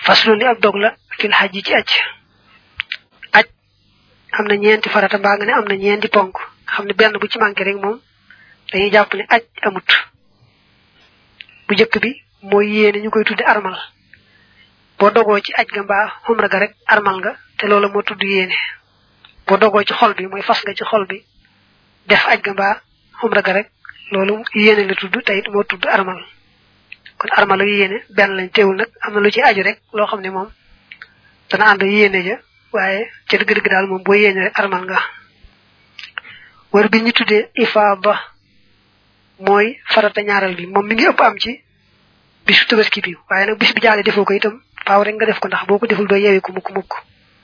faslu li ab dog la fil xaj ci aj aj am na ñeenti farata mbaa nga ne am na ñeenti ponk xam ne benn bu ci manqué rek moom dañuy jàpp ne aj amut bu njëkk bi mooy yéene ñu koy tudde armal boo dogoo ci aj ga mbaa xumra ga rek armal nga te loola moo tudd yéene boo dogoo ci xol bi mooy fas nga ci xol bi def aj ga mbaa xumra ga rek loolu yéene la tudd te it moo tudd armal kon armal ak yéene benn lañ teewul nag am na lu ci aju rek loo xam ne moom dana ànd yéene ja waaye ca dëgg-dëgg daal moom boo yéene rek armal nga war bi ñu tuddee ifaada mooy farata ñaaral bi moom mi ngi ëpp am ci bisu tabaski bi waaye nag bis bi jaale defoo ko itam faaw rek nga def ko ndax boo ko deful doo yewi ko mukk mukk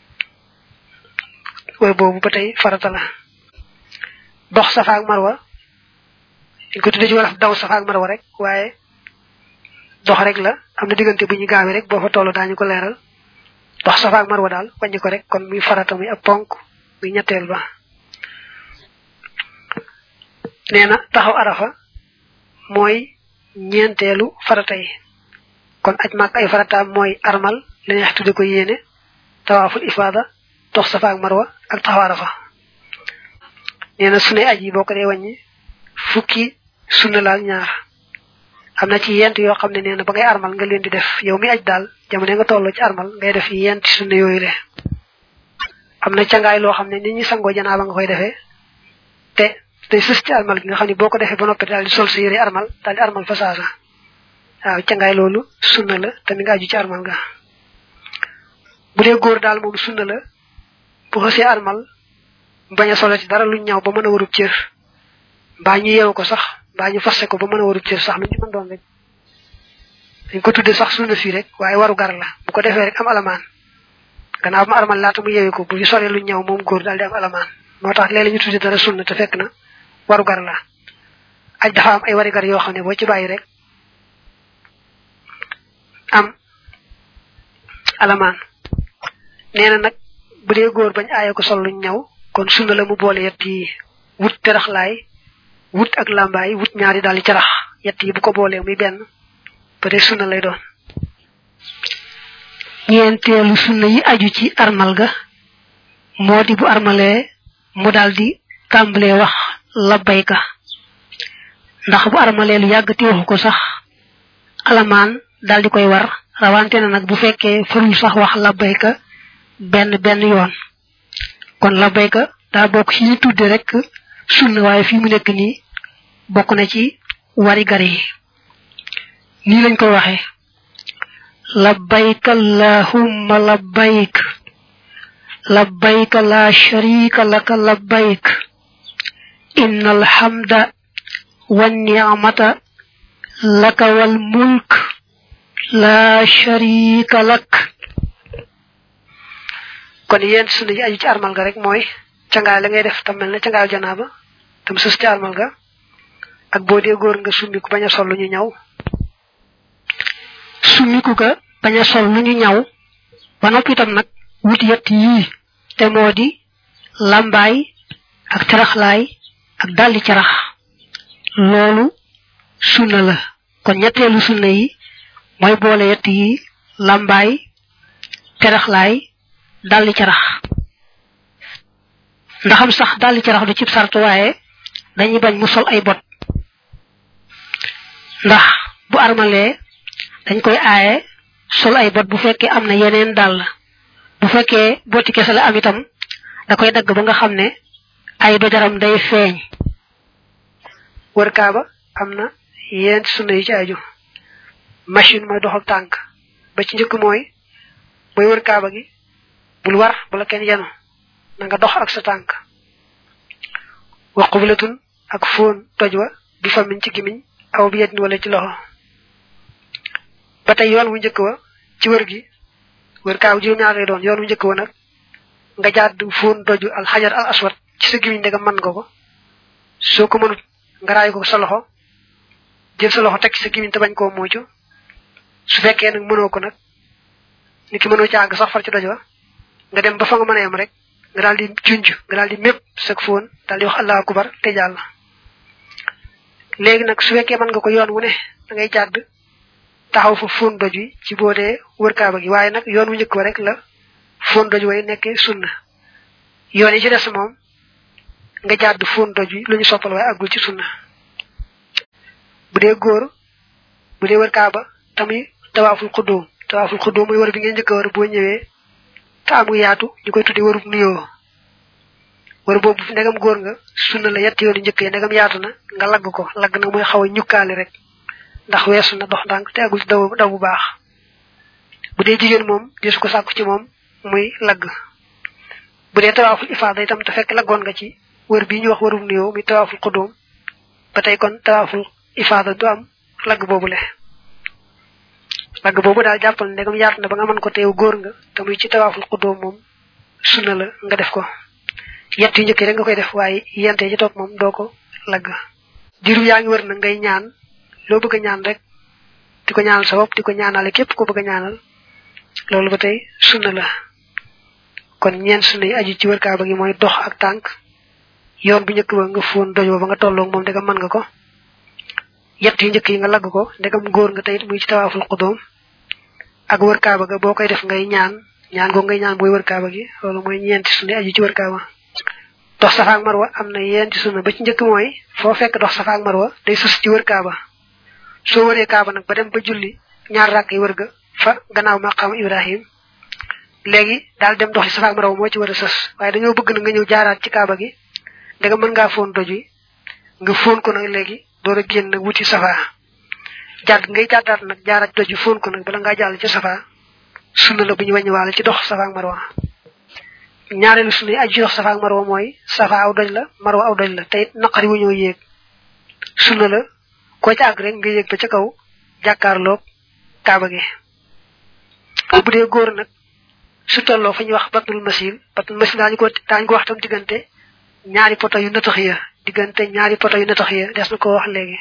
way boobu ba tey farata la dox safa ak marwa dañ ko tuddee ci wolof daw safa ak marwa rek waaye dox rek la am na diggante bu ñu gaawee rek boo fa toll daañu ko leeral dox safa ak marwa daal wàññi ko rek kon muy farata muy ab ponk muy ñetteel ba nee na taxaw arafa mooy ñeenteelu farata yi kon aj maak ay farataam mooy armal li neex tudde ko yéene tawaaful ifaada dox safa ak marwa ak taxaw arafa nee na sunay aj yi boo ko dee wàññi fukki sunna laal ñaar am na ci yent yoo xam ne nee na ba ngay armal nga leen di def yow mi aj daal jamono nga tolloo ci armal ngay def yent sunna yooyu le am na cangaay loo xam ne nit ñi sangoo janaaba nga koy defee te day sës ci armal gi nga xam ne boo ko defee ba noppi daal di sol sa yére armal daal di armal fa saasa waaw cangaay loolu sunna la te mi nga aju ci armal nga bu dee góor daal moom sunna la bu xësee armal bañ a solo ci dara lu ñaw ba mën a warub cër mbaa ñu yeewu ko sax mbaa ñu fasse ko ba mën a warub cër sax lu ñu mën doon rek dañ ko tudde sax sunna fii rek waaye waru gar la bu ko defee rek am alamaan gannaaw ma armal laata mu yeewu ko bu ñu solee lu ñaw moom góor daal di am alamaan moo tax léeg-léeg ñu tudde dara sunna te fekk na waru gar la aj dafa am ay wari gar yoo xam ne boo ci bàyyi rek am alamaan nee na nag bu dee góor bañ aaye ko sol luñ ñaw kon sunna la mu boole yett yi wut teraxlaay wut ak làmbaay wut ñaari daal di carax yett yi bu ko boolee muy benn ba dee sunna lay doon ñeenteelu sunna yi aju ci armal ga moo di bu armalee mu daal di tàmbalee wax labbayka ndax bu armalee lu yàgg ti waxu ko sax alamaan daal di koy war rawante na nag bu fekkee farul sax wax labbayka benn benn yoon kon labbayka daa bokk ci ñu tudde rek sunna waaye fii mu nekk nii bokk na ci wari gar yi nii lañ koy waxee labbayk allahumma labbayk labbayk la sharika laka labbayk inna alhamda wan ni'mata laka wal mulk la sharika lak kon yéen sunu yi aju ci armal ga rek mooy cangaay la ngay def tam mel na cangaayal janaaba tam sus ci armal ga ak boo dee góor nga summiku bañ a sol lu ñu ñaw summiku ga bañ a sol lu ñu ñaw ba noppi itam nag wut yett yii te moo di lambaay ak caraxlaay ak daldi carax loolu sunna la kon ñetteelu sunna yi mooy boole yett yi lambaay caraxlaay daldi carax ndaxam sax daldi carax du cib sart waaye dañuy bañ mu sol ay bot ndax bu armalee dañ koy aaye sol ay bot bu fekkee am na yeneen dàll bu fekkee boti kese la am itam da koy dagg ba nga xam ne ay dojaram day feeñ wër kaaba am na yent sunna yi ci aju machine mooy doxal tànk ba ci njëkk mooy booy wër kaaba gi bul war bula kenn yenu na nga dox ak sa tànk wa qublatun ak fóon toj wa bi famin ci gimiñ aw bi yedin wala ci loxo ba tey yoon wu njëkk wa ci wër gi wër kaaw juróom-ñaar lay doon yoon wu njëkk wa nag nga jaad fóon doju al xajar al aswad ci sa gimiñ ndegam mën nga ko soo ko mënut nga raay ko sa loxo jël sa loxo teg ci sa gimiñ te bañ koo muucu su fekkee nag mënoo ko nag ni ki mënoo ci àgg sax far ci doj wa nga dem ba fa nga mën a yem rek nga daal di junj nga daal di mépp sag fóon daal di wax allahu akbar te jàll léegi nag su fekkee mën nga ko yoon wu ne da ngay jàdd taxaw fa fóon doj wi ci boo dee wër kaaba gi waaye nag yoon wu njëkk wa rek la fóon doj way nekkee sunna yoon yi ci des moom nga jàdd fóon doj wi lu ñu soppal waaye àggul ci sunna bu dee góor bu dee wër kaaba tamuy tawaaful xuddóom tawaaful xuddóom mooy wër bi ngeen njëkk a wër boo ñëwee te amu yaatu ñu koy tudde wërub nuyoo wër boobu ndegam góor nga sunna la yett yoonu njëkk yi ndegam yaatu na nga lagg ko lagg nag mooy xaw a ñukkaali rek ndax weesu na dox ndànk te agul ci daw daw bu baax bu dee jigéen moom desu ko sàkku ci moom muy lagg bu dee tawaaful ifaada itam te fekk laggoon nga ci wër bii ñu wax wërub nuyoo muy tawaaful xudóom ba tey kon tawaaful ifaada du am lagg boobu le lagg boobu daal jàppal ndegam yaatu na ba nga mën ko teew góor nga te muy ci tawaaful xudóom moom sunna la nga def ko yett yu njëkk rek nga koy def waaye yente ci topp moom doo ko lagg diiru yaa ngi wër na ngay ñaan loo bëgg a ñaan rek di ko ñaanal sa bopp di ko ñaanale képp ko bëgg a ñaanal loolu ba tey sunna la kon ñeen sunna yi aju ci wër kaaba gi mooy dox ak tànk yoon bu njëkk ba nga fóon doj ba nga tolloog moom ndegam mën nga ko yett yu njëkk yi nga lagg ko ndegam góor nga teyit muy ci tawaaful xudóom ak wër kaaba ga boo koy def ngay ñaan ñaan goo ngay ñaan booy wër kaaba gi loolu mooy ñeenti sunna yi aju ci wër kaaba dox safa ak marwa am na yenti sunna ba ci njëkk mooy foo fekk dox safa ak marwa day sës ci wër kaaba soo wëree kaaba nag ba dem ba julli ñaar rakk yi wër ga fa gannaaw maqaam ibrahim léegi daal dem dox ci safa ak marwa moo ci war a sës waaye dañoo bëgg na nga ñëw jaaraat ci kaaba gi ndega mën ngaa foon doj wi nga foon ko nag léegi door a génn nag wuti safa jàdd ngay jàddaat nag jaaraat doj wi foon ko nag bala ngaa jàll ci safa sunna la bu ñu wàññiwaale ci dox safa ak marwa ñaareelu sunna yi aju ci dox safa ak marwa mooy safa aw doj la marwa aw doj la te it naqari wu ñoo yéeg sunna la koo ci àgg rek nga yéeg ba ca kaw jàkkaarloog kaaba gi bu dee góor nag su tolloo fa ñuy wax batul masil batul masil daañu ko daañu ko wax tam diggante ñaari poto yu natax ya diggante ñaari poto yu natax ya des na ko wax léegi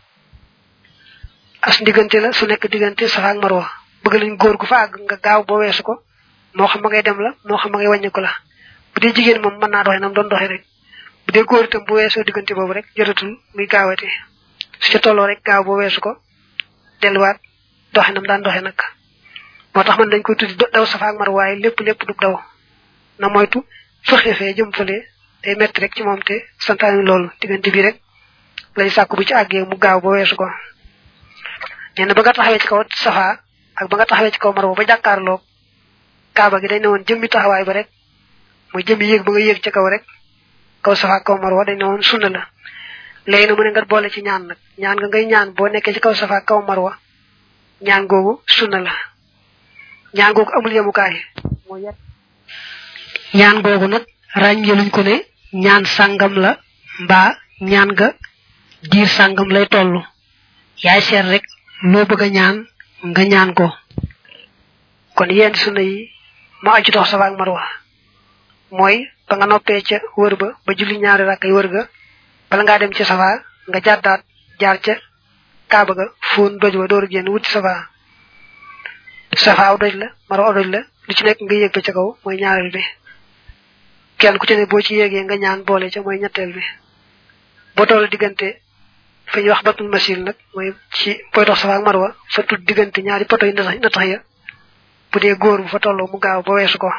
as diggante la su nekk diggante safa ak marwa bëgg lañ góor gu fa àgg nga gaaw boo weesu ko moo xam ma ngay dem la moo xam ma ngay wàññi ko la bu dee jigéen moom mën naa doxee nam doon doxee rek bu dee góor itam bu weesoo diggante boobu rek jotatul muy gaawate su ca tolloo rek gaaw boo weesu ko delluwaat doxe nam daan doxe nag moo tax man dañ koy tuddi daw safa ak mar waaye lépp lépp du daw na moytu fëxe fee jëm fële day metti rek ci moom te santaani loolu diggante bi rek lay sàkku bu ci àggee mu gaaw ba weesu ko nee na ba nga taxawee ci kaw safa ak ba nga taxawee ci kaw marwa ba jàkkaarloo kaaba gi dañ ne woon jëmmi taxawaay ba rek muy jëmmi yéeg ba nga yéeg ca kaw rek kaw safa kaw marwa dañ ne woon sunna la léegi na mu ne nga boole ci ñaan nag ñaan nga ngay ñaan boo nekkee ci kaw safa kaw marwa ñaan googu sunna la ñaan googu amul yemukaay moo yet ñaan googu nag ràññeeluñ ko ne ñaan sàngam la mbaa ñaan nga diir sàngam lay toll yaay seet rek loo bëgg a ñaan nga ñaan ko kon yenn sunna yi moo aju dox safa ak marwa mooy ba nga noppee ca wër ba ba julli ñaari rakk yi wër ga bala ngaa dem ci safa nga jàddaat jaar ca kaaba ga fóon doj wa door a génn wuti safa safa aw doj la marwa aw doj la lu ci nekk nga yéeg ba ca kaw mooy ñaareel bi kenn ku ci ne boo ci yéegee nga ñaan boole ca mooy ñetteel bi boo toll diggante fa ñuy wax batul masil nag mooy ci booy dox safa ak marwa fa tudd diggante ñaari poto yi na tax ya bu dee góor bu fa tolloo mu gaaw ba weesu ko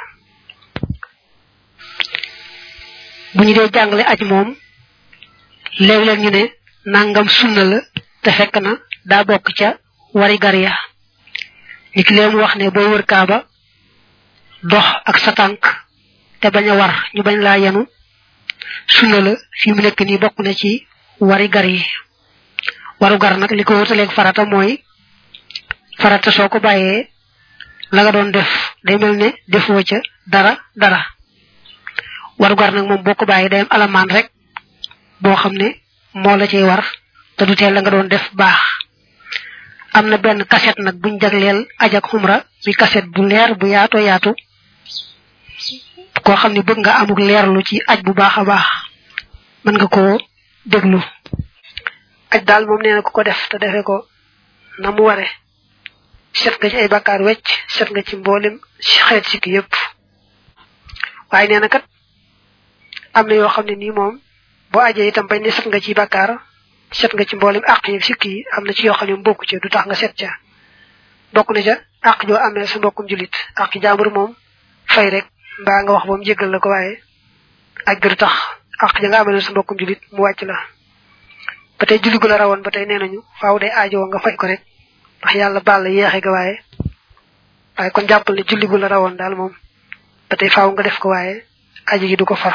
bu ñu dee jàngale aj moom léeg-léeg ñu ne nangam sunna la te fekk na daa bokk ca wari gar ya ni ki leen wax ne booy wër kaaba dox ak sa tànk te bañ a war ñu bañ laa yenu sunna la fi mu nekk nii bokk na ci wari gar yi waru gar nag li ko wutaleeg farata mooy farata soo ko bàyyee la nga doon def day mel ne defoo ca dara dara waru gar nag moom boo ko bàyyee day am alamaan rek boo xam ne moo la cay war te du teel la nga doon def baax am na benn kaset nag buñ jagleel aj ak xumra mi kaset bu leer bu yaato yaatu koo xam ne bëgg nga amuk leerlu ci aj bu baax a baax mën nga koo déglu aj daal moom nee na ku ko def te defee ko na mu ware set nga ci ay bakkaar wecc set nga ci mboolem xeet sikki yépp waaye nee na kat am na yoo xam ne nii moom boo ajee itam bañ ne set nga ci bakkaar set nga ci mboolem àq yi sikki yi am na ci yoo xam ne mbokku ci du tax nga set ca bokk na ca àq joo amee sa mbokkum julit àq jaambur moom fay rek mbaa nga wax ba mu jéggal la ko waaye aj gër tax àq ja nga amee sa mbokkum julit mu wàcc la ba tey julli gu la rawoon ba tey nee nañu faaw day aajowoo nga fay ko rek ndax yàlla baal la yeexe ga waaye waaye kon jàppal ne julli gu la rawoon daal moom ba tey faaw nga def ko waaye aji gi du ko far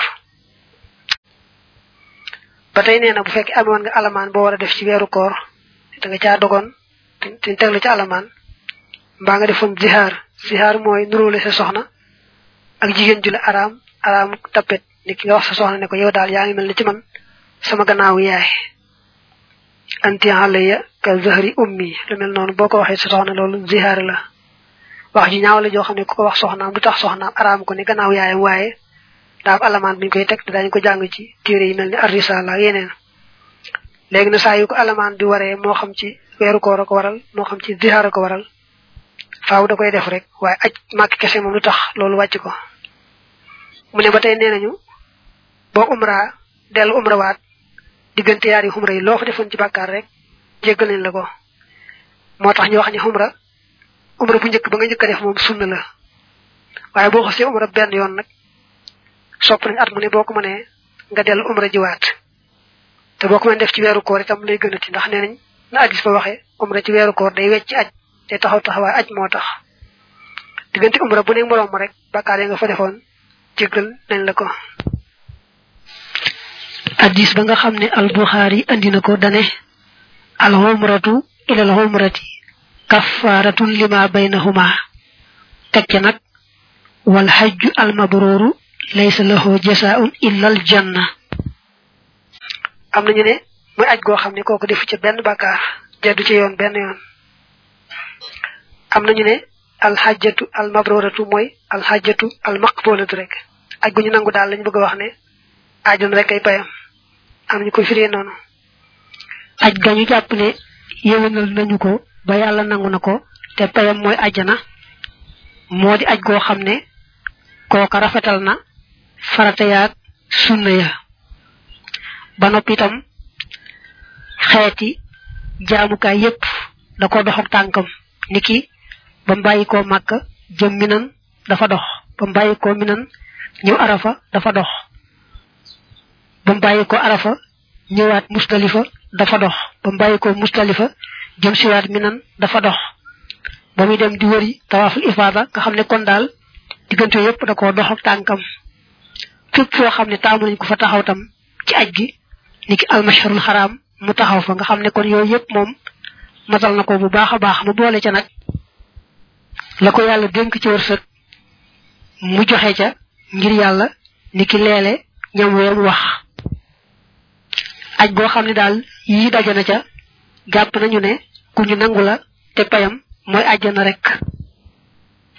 ba tey nee na bu fekkee amoon nga alamaan boo war a def ci weeru koor da nga caa dogoon te teg la ci alamaan mbaa nga defoon zihaar zihaar mooy nuróole sa soxna ak jigéen ju la araam araam tappet ni ki nga wax sa soxna ne ko yow daal yaa ngi mel ni ci man sama gannaaw yaay anti alayya ka zahri ummi lu mel noonu boo ko waxee sa soxna loolu zihaar la wax ji ñaaw la joo xam ne ku ko wax soxnaam du tax soxnaam araam ko ne gannaaw yaayam waaye daa am alamaan bi ñu koy teg te daañu ko jàng ci téere yi mel ni ar-risala ak yeneen léegi na saa yu ko alamaan bi waree moo xam ci weeru koor a ko waral moo xam ci zihaar a ko waral faaw da koy def rek waaye aj màkk kese moom lu tax loolu wàcc ko mu ne ba tey nee nañu boo umra dellu umra waat diggante yaari xumra yi loo fa defoon ci bàkkaar rek jéggal nañ la ko moo tax ñu wax ni xumra umra bu njëkk ba nga njëkk a def moom sunna la waaye boo xasee umra benn yoon nag sopp nañ at mu ne boo ko mënee nga dellu umra jiwaat te boo ko mën def ci weeru koor itam lay gënati ndax nee nañ na addis ba waxee umra ci weeru koor day wecc aj te taxaw taxawaay aj moo tax diggante umra bu ne moroom ma rek bàkkaar yi nga fa defoon jéggal nañ la ko addis ba nga xam ne al buxaari andi na ko dane al umratu ila al umrati kaffaratun lima baynahuma teg ca nag wal hajju al mabruru laysa lahu jasaun illa al janna am nañu ne muy aj goo xam ne kooku defu ca benn bàkkaar jaddu ci yoon benn yoon am nañu ne al hajjatu al mabruratu mooy al hajjatu al maqbulatu rek aj gu ñu nangu daal lañu bëgg a wax ne ajoon rek ay payam am nañu ko firee noonu aj gañu jàpp ne yéwénal nañu ko ba yàlla nangu na ko te payam mooy ajjana moo di aj goo xam ne kooka rafetal na farata yaag sunna ya ba noppi itam xeeti jaamukaay yépp da ko dox ak tànkam niki ba mu bàyyi koo màkk jëm minan dafa dox ba mu bàyyi koo minan ñëw arafa dafa dox ba mu bàyyi ko arafa ñëwaat musdalifa dafa dox ba mu bàyyi ko musdalifa jëm siwaat minan dafa dox ba muy dem di wëri tawaaful ifaada nga xam ne kon daal diggante yépp da koo dox ak tànkam fépp foo xam ne taamu nañ ko fa taxaw tam ci aj gi niki almasharul xaraam mu taxaw fa nga xam ne kon yooyu yépp moom matal na ko bu baax a baax mu boole ca nag la ko yàlla dénk ci wërsëg mu joxe ca ngir yàlla niki leele ñam weem wax aj boo xam ne daal yii daje na ca jàpp nañu ne ku ñu nangu la te payam mooy àjjana rek